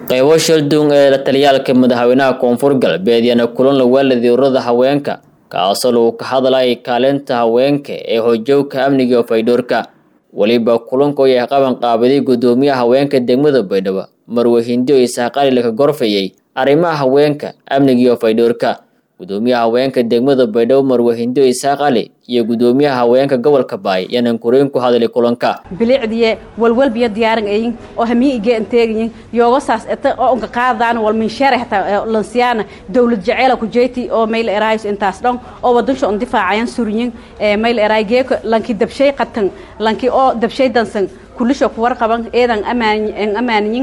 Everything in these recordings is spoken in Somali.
qaybo shaldung ee la taliyaalka madaxweynaha koonfur galbeed yaana kulan lawaaladi ururada haweenka kaasoo lagu ka hadlayay kaalinta haweenka ee hojowka amniga iyo faydhoorka weliba kulanka oo yahay qaban qaabaday guddoomiyaha haweenka degmada baydhabo marwe hindi oo isaaqali laka gorfayay arrimaha haweenka amniga iyo faydhoorka guddoomiyaha haweenka degmada baydhabo marwe hindi oo isaaq ali iyo guddoomiyaha haweenka gobolka baay yaanan koreyn ku hadlay kulanka bilicdiye walwalbiyo diyaaran ayin oo hamiyi ige anteegayin yooga saas eta oo unka qaadaan wal minshaare hataa lansiyaana dawlad jaceela ku jeyti oo mayl eraayus intaas dhan oo wadansho on difaacayan suryin mayl eraay geeka lanki dabshay qatan lanki oo dabshay dansan kulisho ku warqaban eedan amaan amaaniyin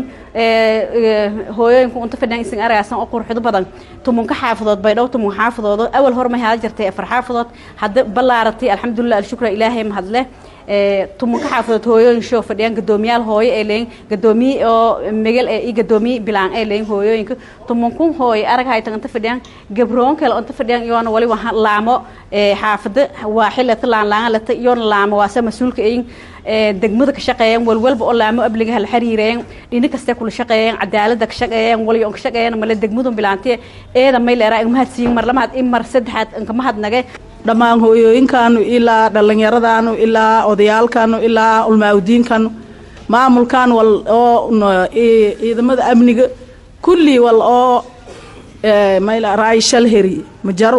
hooyooyinku unta fadhiyan isin aragaasan oo qurxido badan tumunka xaafadood baydhow tumun xaafadoodo awal hor may hada jirtay afar xaafadood hadda ballaaratay alxamdulilah alshukra ilaahay mahadle tumunka xaafadood hooyooyin shoo fadhiyaan gadoomiyaal hooyo ee leeyin gadoomiye oo megal ee iyo gadoomiye bilaan ee leeyin hooyooyinka tumunkun hooyo arag haytan inta fadhiyaan gabroon kale inta fadhiyaan iyoona wali waa laamo xaafada waa xilata laanlaanga lata iyoona laamo waase mas-uulka eyin degmada ka shaqeeyeen walwalba oo laamo abligaha la xiriireen dhini kaste kula shaqeeyeen cadaalada ka shaqeeyeen waliyo ka shaqeeyeen male degmadun bilaantiye eeda may leeraa ingmahad siin mar lamaad in mar saddexaad inkamahad nage dhammaan hooyooyinkaanu ilaa dhallinyaradaanu ilaa odayaalkaanu ilaa ulmaaudiinkanu maamulkan wal oo ciidamada amniga kulli wal oo mayla raay shal heri majaro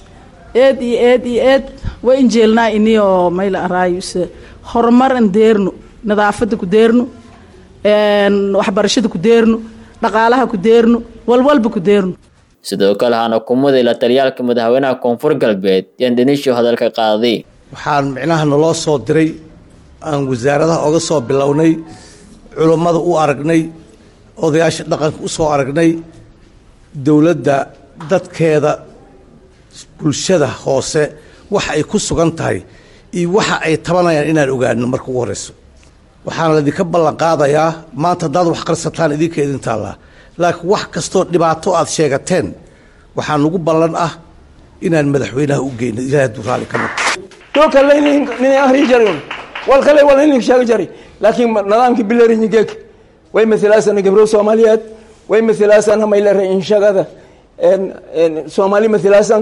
eed iyo eed iyo eed wa injeelnaa iniyoo mayla raayuse horumar an deerno nadaafada ku deerno waxbarashada ku deerno dhaqaalaha ku deerno walwalba ku deerno sidoo kale hana kumaday la taliyaalka madaxweynaha koonfur galbeed yaan dhanisho hadalka qaaday waxaan micnaha naloo soo diray aan wasaaradaha oga soo bilownay culummada u aragnay odayaasha dhaqanka u soo aragnay dowladda dadkeeda bulshada hoose waxa ay ku sugan tahay iyo waxa ay tabanayaan inaan ogaano marka ugu horeyso waxaana laydinka ballan qaadayaa maanta haddaad wax qarsataan idinka idin taallaa laakiin wax kastoo dhibaato aad sheegateen waxaa nagu ballan ah inaan madaxweynaha u geyno ilahay hadduu raalli ka noqo to kale nin ahri jarin wal kale wal nin sheega jari laakiin nidaamkii bilaariñi geek way matalaasana gabro soomaaliyeed way matalaasana maylare inshagada soomaali matalaasan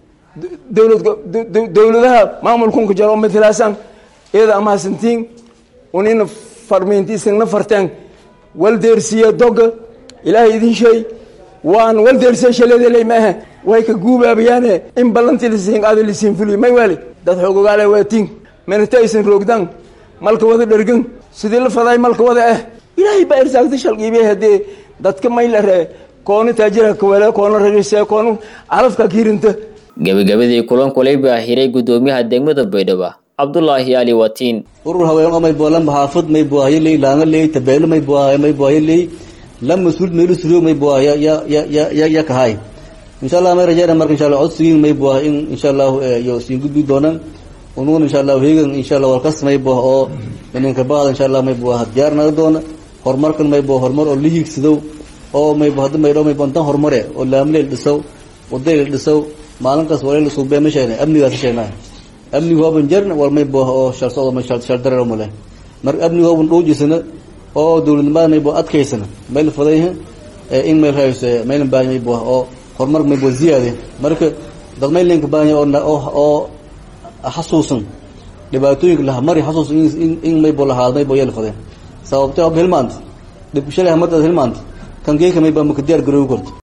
dowlad dowladaha maamulkunka jaro matalaasan iyada amahadsantiin unina farmiintiisina farteen wal deersiya doga ilaahay idin sheey waan wal deersiya shaleedaley maaha way ka guubaabayaane in ballantii lisiin qaado lisiin fuliyo may waali dad xoogogaale waatiin minata aysan roogdaan malka wada dhergan sidii la faday malka wada ah ilaahay baa irsaagta shalqiibiyay haddee dadka may la ree koona taajira kawale koona rarise koona calafka kiirinta gabagabadii kulanku leyba hiray guddoomiyaha degmada baydhabo cabdulaahi ali watiin urur haween may boolan xaafad may buahayo ley laanga ley tabeelo may buahayo may buahayo ley la mas-uul meelu suruug may buaha ya ya ya ya ya kahay insha allah may rajayna marka insha allah codsigiin may buaha in insha allah yo siin gudbi doonaan unugun insha allah hegan insha allah walkas may buaha oo ininka baada insha allah may buaha diyaar naga doona horumarkan may buaha horumar oo la hiigsadow oo may bu hadda maydho may bantan horumare oo laamleel dhisow wadayl dhisow maalinkaas waleyla suubee ma sheegnay amnigaas sheegnay amnigu hooban jarna wal may buaha oo shal socdo may shal shal dareero male marka amnigu hooban dhuujisana oo dowladnimada may buaha adkaysana mayl fadayha in mayl hayse maylan baahanya may buaha oo horumar may buaha ziyaade marka dad maylinka baahanya oo oo xasuusan dhibaatooyinka laha mari xasuusan in in may bu lahaad may bu yeel fadeen sababtay ob hilmaanta dhib shalay hamadaad hilmaanta kan geeka may baa maka diyaar garoobi karto